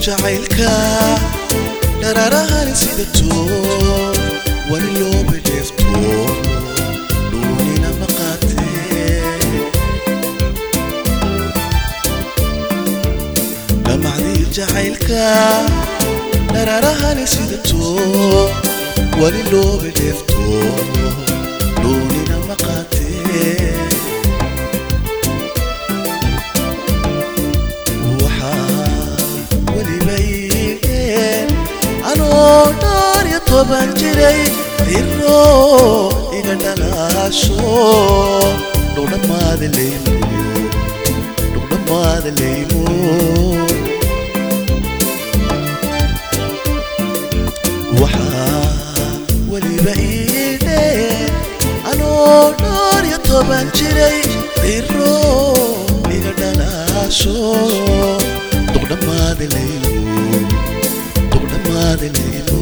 jacaylka dhararahani sidato wali loo bedheefto dhuunina maqaatee dhamacdii jacaylka dhararahani sidato wali loo bedheefto dhuunina maqaatee anoo dhowr iyo toban jiray iro iga dhalaasho dhowdhamaada leymo dhowdhamaada leymo waxaa weliba iidhee anoo dhowr iyo toban jiray iro iga dhalaasho dhowdhamaada leymo dhowdhamaadaleymo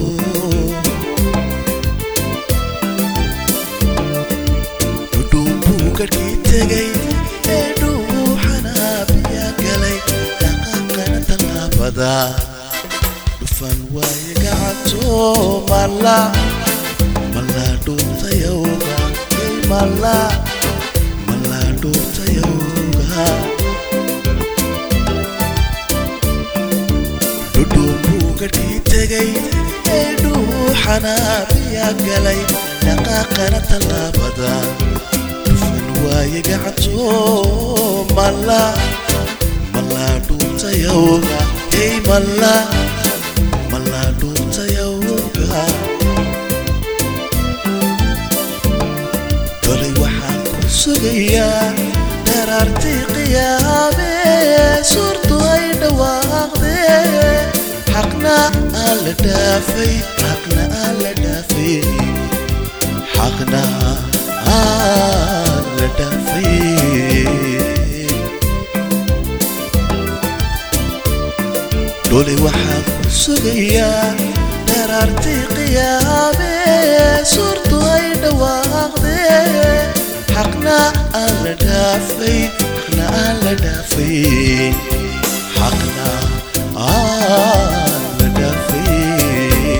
dhudhuunbuu garhkii tegay ee dhuuxanaabiya galay dhaqaaqana tallaabada dhufan waaye gacanto mala mala dhuuntayawga ey mala mala dhuuntayawga dhudhuunbuu garhkii tegay ee dhuuxanaabiya galay dhaqaaqana tallaabada dhufan waaye gacanto mala mala dhuuntayawga ey mala mala dhuuntayawga kolay waxaan ku sugayaa daraartii qiyaamee suurtu ay dhawaaqdee xaqna aan la dhaafay xaqna aan la dhaafay xaqna aan la dhaafay dhole waxaan ku sugayaa daraartii qiyaamee suurtu ay dhawaaqdee xaqna aan la dhaafay xaqna aan la dhaafay xaqna aan la dhaafay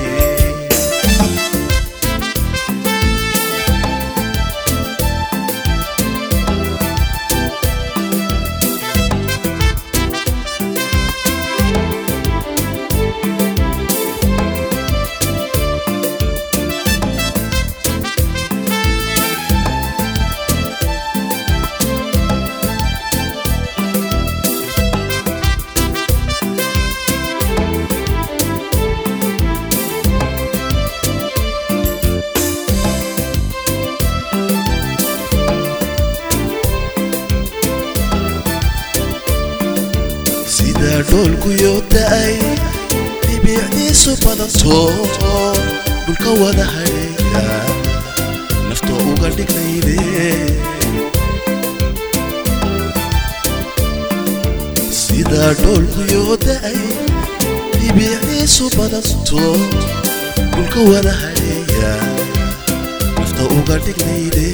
sida dhoolku yoo da'ay dhibicdiisu badanto dhulka wada hadheeya nafta uga dhignayde sida dhoolku yoo da'ay dhibicdiisu badanto dhulka wada hadheeya nafta uga dhignayde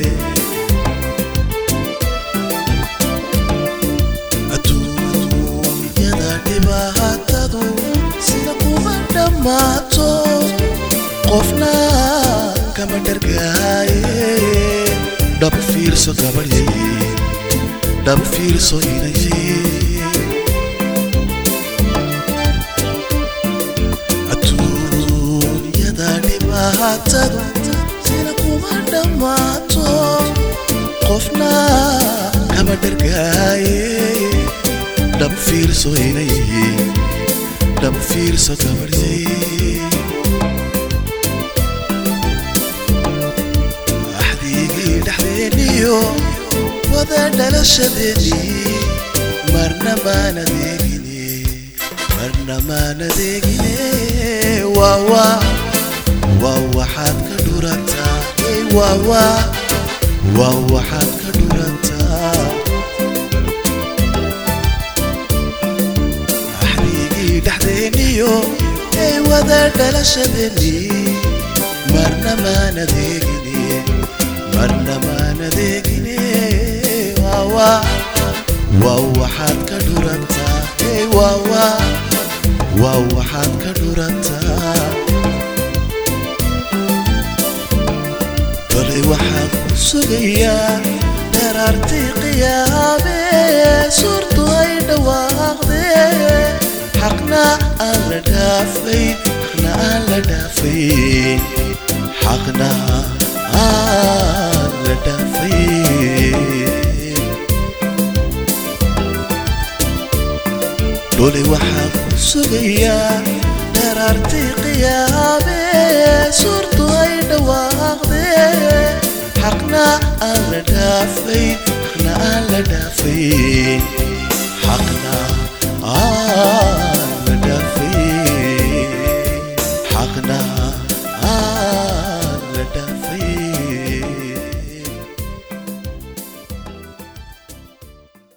adduunyada dhibaatadu sida kuma dhammaato qofna kama dhargaaye dhab fiirso gabadhye dhab fiirso inaye adduunyada dhibaatadu sida kuma dhammaato qofna kama dhargaaye dhab fiirso inaye dhab fiirso gabadhye axdigii dhexdeeniyo wada dhalashadeennii marna maan adeegine marna maan adeegine waawa waa waxaad ka dhurantaa ey waawa waa waxaad ka dhurantaa axdigii dhexdeeniyo ey wada dhalashadeennii marna maan adeegine marna maan adeegine waawa waa waxaad ka dhurantaa ey waawa waa waxaad ka dhurataa kolay waxaan ku sugayaa daraartii qiyaame suurtu ay dhawaaqdee xaqna aan la dhaafay xaqna aan la dhaafay xaqna aan la dhaafay dhulay waxaan ku sugayaa daraartii qiyaame suurtu ay dhawaaqdee xaqna aan la dhaafay xaqna aan la dhaafay xaqna aan